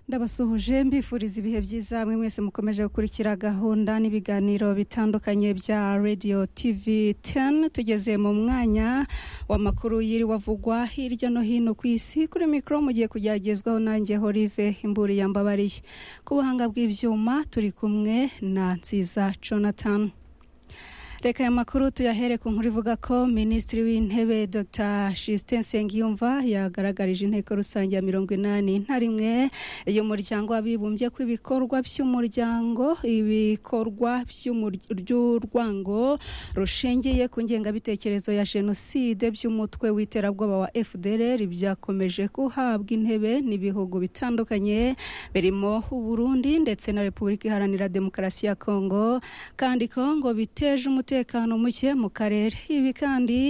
ndabasohoje mbifuriza ibihe byiza mwe mwese mukomeje gukurikira gahunda n'ibiganiro bitandukanye bya radio tv 10 tugeze mu mwanya w'amakuru yiriwe avugwa hirya no hino ku isi kuri mikoro mugiye kugeragezwaho nanjye horive imburi yambabariye ku buhanga bw'ibyuma turi kumwe na nziza jonathan reka aya makuru tuyahere ku nkuru ivuga ko minisitiri w'intebe dr justin nsengiyumva yagaragarije inteko rusange ya mirongo inani na rimwe y'umuryango w'abibumbye ko ibikorwa by'umuryango ibikorwa by'urwango rushingiye ku ngengabitekerezo ya jenoside by'umutwe w'iterabwoba wa fdr byakomeje guhabwa intebe n'ibihugu bitandukanye birimo uburundi ndetse na repubulika iharanira demokarasi ya kongo kandi kongo biteje umutekano umutekano muke mu karere ibi kandi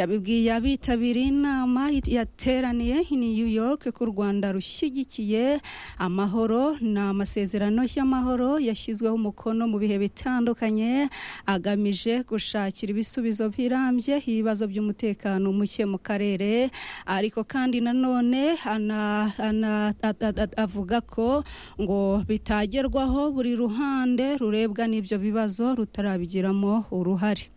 yabibwiye abitabiriye inama yateraniye i new york ku rwanda rushyigikiye amahoro ni amasezerano y'amahoro yashyizweho umukono mu bihe bitandukanye agamije gushakira ibisubizo birambye ibibazo by'umutekano muke mu karere ariko kandi nanone avuga ko ngo bitagerwaho buri ruhande rurebwa n'ibyo bibazo rutarabigiramo uruhare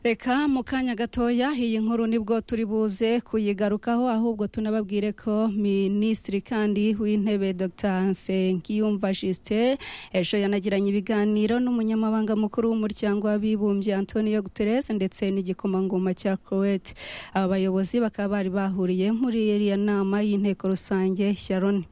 reka mu kanya gatoya iyi nkuru nibwo turi buze kuyigarukaho ahubwo tunababwire ko minisitiri kandi w'intebe dr nsengiyumva jisite ejo yanagiranye ibiganiro n'umunyamabanga mukuru w'umuryango w'abibumbye antonio guterres ndetse n'igikomangoma cya croate aba bayobozi bakaba bari bahuriye muri iriya nama y'inteko rusange ya loni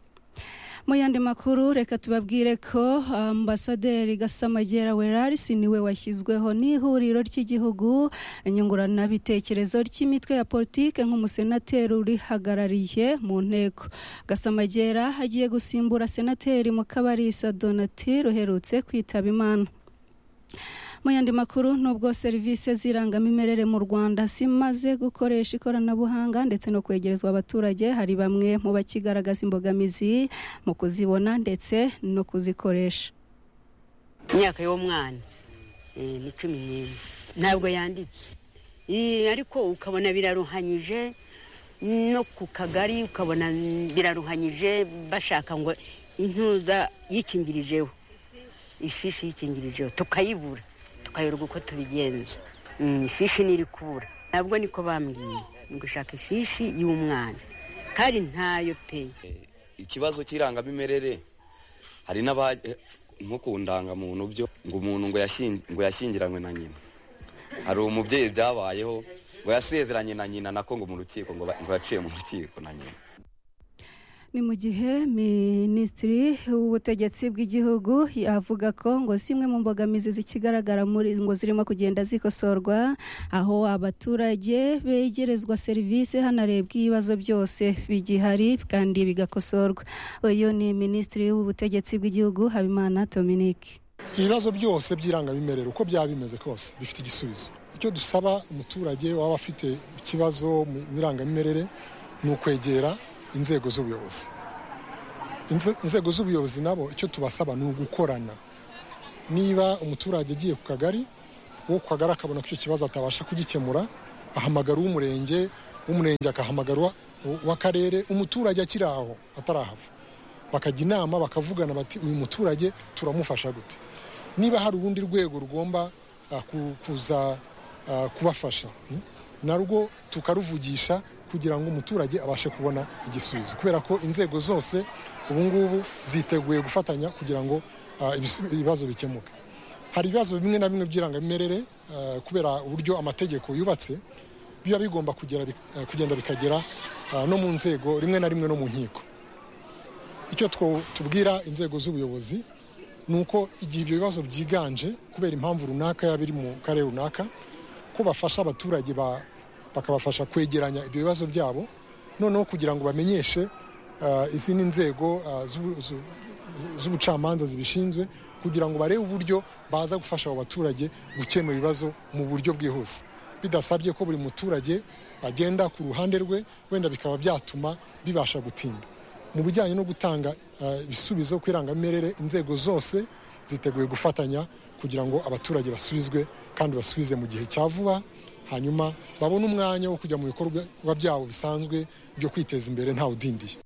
mu yandi makuru reka tubabwire ko ambasaderi gasamagera werarisi niwe washyizweho n'ihuriro ry'igihugu nyunguranabitekerezo ry'imitwe ya politike nk'umusenateri urihagarariye mu nteko gasamagera agiye gusimbura senateri mukabarisa donatire uherutse kwitaba imana mu yandi makuru nubwo serivisi z'irangamimerere mu rwanda zimaze gukoresha ikoranabuhanga ndetse no kwegerezwa abaturage hari bamwe mu bakigaragaza imbogamizi mu kuzibona ndetse no kuzikoresha imyaka y'umwana ni cumi n'imwe ntabwo yanditse ariko ukabona biraruhanyije no ku kagari ukabona biraruhanyije bashaka ngo intuza yikingirijeho ifishi yikingirijeho tukayibura tukayoberwa uko tubigenza ifishi ntiri kubura ntabwo niko bambwiye ni gushaka ifishi y'umwana kandi ntayo pe ikibazo cy'irangamimerere hari nko ku ndangamuntu byo ngo umuntu ngo yashyingiranywe na nyina hari umubyeyi byabayeho ngo yasezeranye na nyina nako ngo mu rukiko ngo yaciye mu rukiko na nyina ni mu gihe minisitiri w'ubutegetsi bw'igihugu yavuga ko ngo zimwe mu mbogamizi zikigaragara muri ngo zirimo kugenda zikosorwa aho abaturage begerezwa serivisi hanarebwa ibibazo byose bigihari kandi bigakosorwa uyu ni minisitiri w'ubutegetsi bw'igihugu habimana dominique ibibazo byose by'irangamimerere uko byaba bimeze kose bifite igisubizo icyo dusaba umuturage waba afite ikibazo mu irangamimerere ni ukwegera inzego z'ubuyobozi inzego z'ubuyobozi nabo icyo tubasaba ni ugukorana niba umuturage agiye ku kagari uwo ku kagari akabona ko icyo kibazo atabasha kugikemura ahamagara uw'umurenge w'umurenge akahamagara uw'akarere umuturage akiri aho atarahava bakajya inama bakavugana bati uyu muturage turamufasha gute niba hari urundi rwego rugomba kuza kubafasha narwo tukaruvugisha kugira ngo umuturage abashe kubona igisubizo kubera ko inzego zose ubu ngubu ziteguye gufatanya kugira ngo ibibazo bikemuke hari ibibazo bimwe na bimwe by'irangamimerere kubera uburyo amategeko yubatse biba bigomba kugenda bikagera no mu nzego rimwe na rimwe no mu nkiko icyo tubwira inzego z'ubuyobozi ni uko igihe ibyo bibazo byiganje kubera impamvu runaka yaba iri mu karere runaka ko bafasha abaturage ba bakabafasha kwegeranya ibyo bibazo byabo noneho kugira ngo bamenyeshe izindi nzego z'ubucamanza zibishinzwe kugira ngo barebe uburyo baza gufasha abo baturage gukemura ibibazo mu buryo bwihuse bidasabye ko buri muturage agenda ku ruhande rwe wenda bikaba byatuma bibasha gutinda mu bijyanye no gutanga ibisubizo ku irangamimerere inzego zose ziteguye gufatanya kugira ngo abaturage basubizwe kandi basubize mu gihe cya vuba hanyuma babone umwanya wo kujya mu bikorwa byabo bisanzwe byo kwiteza imbere ntawudindiye